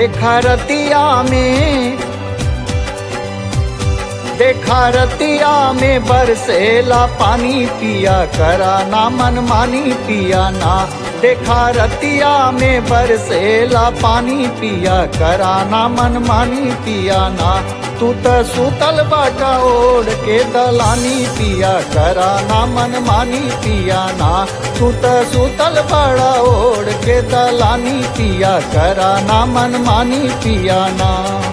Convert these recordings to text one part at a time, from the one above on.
देखा रतिया में देखा रतिया में बरसेला पानी पिया करा ना मन मानी पिया ना देखा रतिया में बरसेला पानी पिया करा ना मन मानी पिया ना तू त सुतल बाटा ओढ़ के दलानी पिया करा ना मन मानी पिया ना तू त सुतल बड़ा ओढ़ के दलानी पिया करा ना मन मानी पिया ना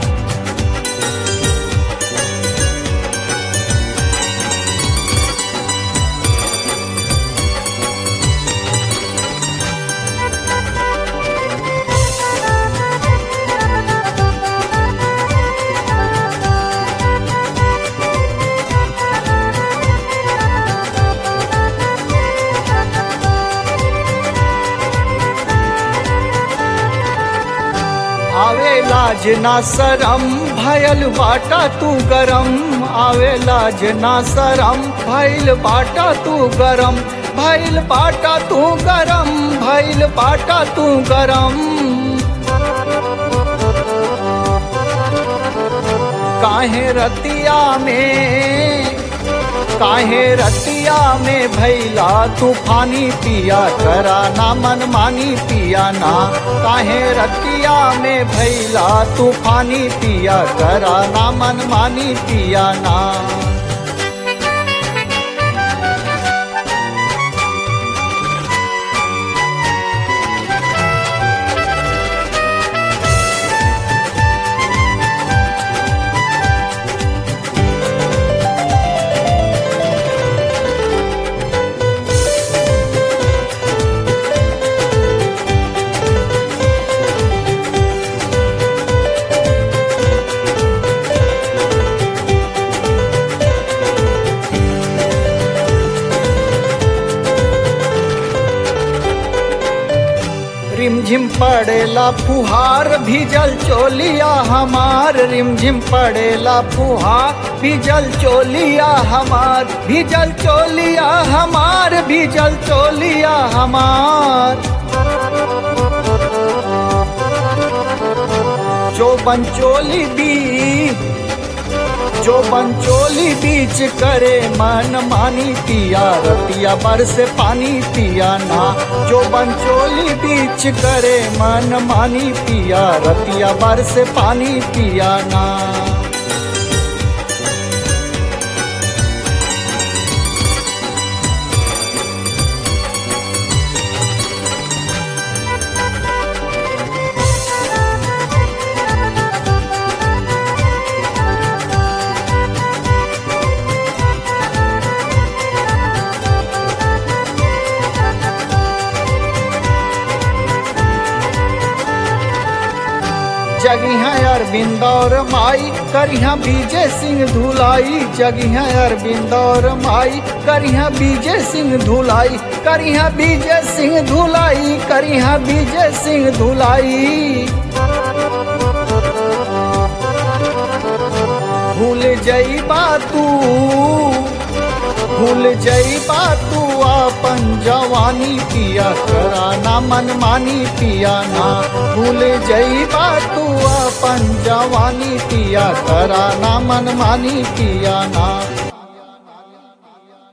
आवे लाज ना सरम भयल बाटा तू गरम आवे लाज ना सरम भइल बाटा तू गरम भइल बाटा तू गरम भइल बाटा तू गरम काहे रतिया में काहे रतिया में भैला तूफानी पिया करा ना मन मानी पिया ना काहे रतिया में भैला तूफानी पिया करा ना मन मानी पिया ना रिमझिम पड़ेला फुहार भीजल चोलिया हमार रिमझिम पड़ेला फुहार भीजल चोलिया हमार भीजल चोलिया हमार भीजल चोलिया हमार जो बंचोली दी जो बंचोली बीच करे मन मानी पिया रतिया बरस पानी पिया ना जो बंचोली बीच करे मन मानी पिया रतिया बरस पानी पिया ना जगिहा अरविंद और माई करिहा बीजे सिंह धुलाई जगिहा अरविंद और माई करिहा बीजे सिंह धुलाई करिहा बीजे सिंह धुलाई करिहा बीजे सिंह धुलाई भूल जईबा तू भूल जईबा तू अपन जवानी पिया करा ना मन मानी पिया ना भूल जईबा तू अपन जवानी पिया करा ना मन मानी पिया ना